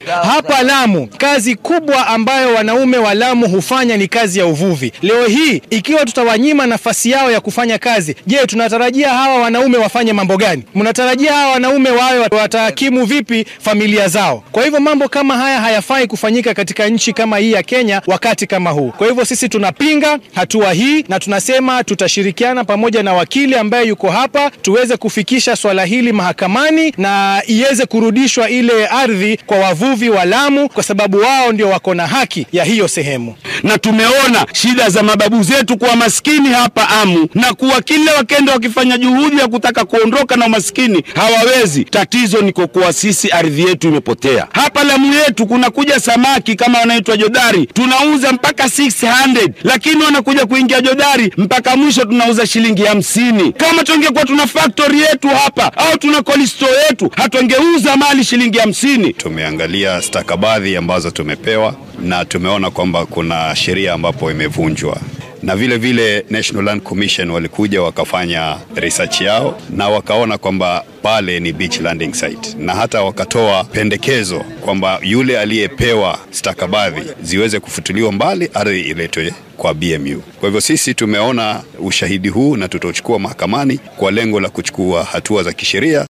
Hapa Lamu, kazi kubwa ambayo wanaume wa Lamu hufanya ni kazi ya uvuvi. Leo hii ikiwa tutawanyima nafasi yao ya kufanya kazi, je, tunatarajia hawa wanaume wafanye mambo gani? Mnatarajia hawa wanaume wawe watahakimu vipi familia zao? Kwa hivyo mambo kama haya hayafai kufanyika katika nchi kama hii ya Kenya wakati kama huu. Kwa hivyo sisi tunapinga hatua hii na tunasema tutashirikiana pamoja na wakili ambaye yuko hapa tuweze kufikisha swala hili mahakamani na iweze kurudishwa ile ardhi kwa wavuvi wa Lamu, kwa sababu wao ndio wako na haki ya hiyo sehemu. Na tumeona shida za mababu zetu kuwa maskini hapa Amu, na kuwa kila wakenda wakifanya juhudi ya kutaka kuondoka na umaskini hawawezi. Tatizo ni kwa kuwa sisi ardhi yetu imepotea. Hapa Lamu yetu kuna kuja samaki kama wanaitwa jodari, tunauza mpaka 600 lakini wanakuja kuingia jodari mpaka mwisho tunauza shilingi hamsini. Kama tungekuwa tuna factory yetu hapa au tuna cold store yetu, hatungeuza mali shilingi hamsini. Tumeangalia stakabadhi ambazo tumepewa na tumeona kwamba kuna sheria ambapo imevunjwa na vile vile National Land Commission walikuja wakafanya research yao na wakaona kwamba pale ni beach landing site, na hata wakatoa pendekezo kwamba yule aliyepewa stakabadhi ziweze kufutuliwa mbali, ardhi iletwe kwa BMU. Kwa hivyo sisi tumeona ushahidi huu na tutauchukua mahakamani kwa lengo la kuchukua hatua za kisheria.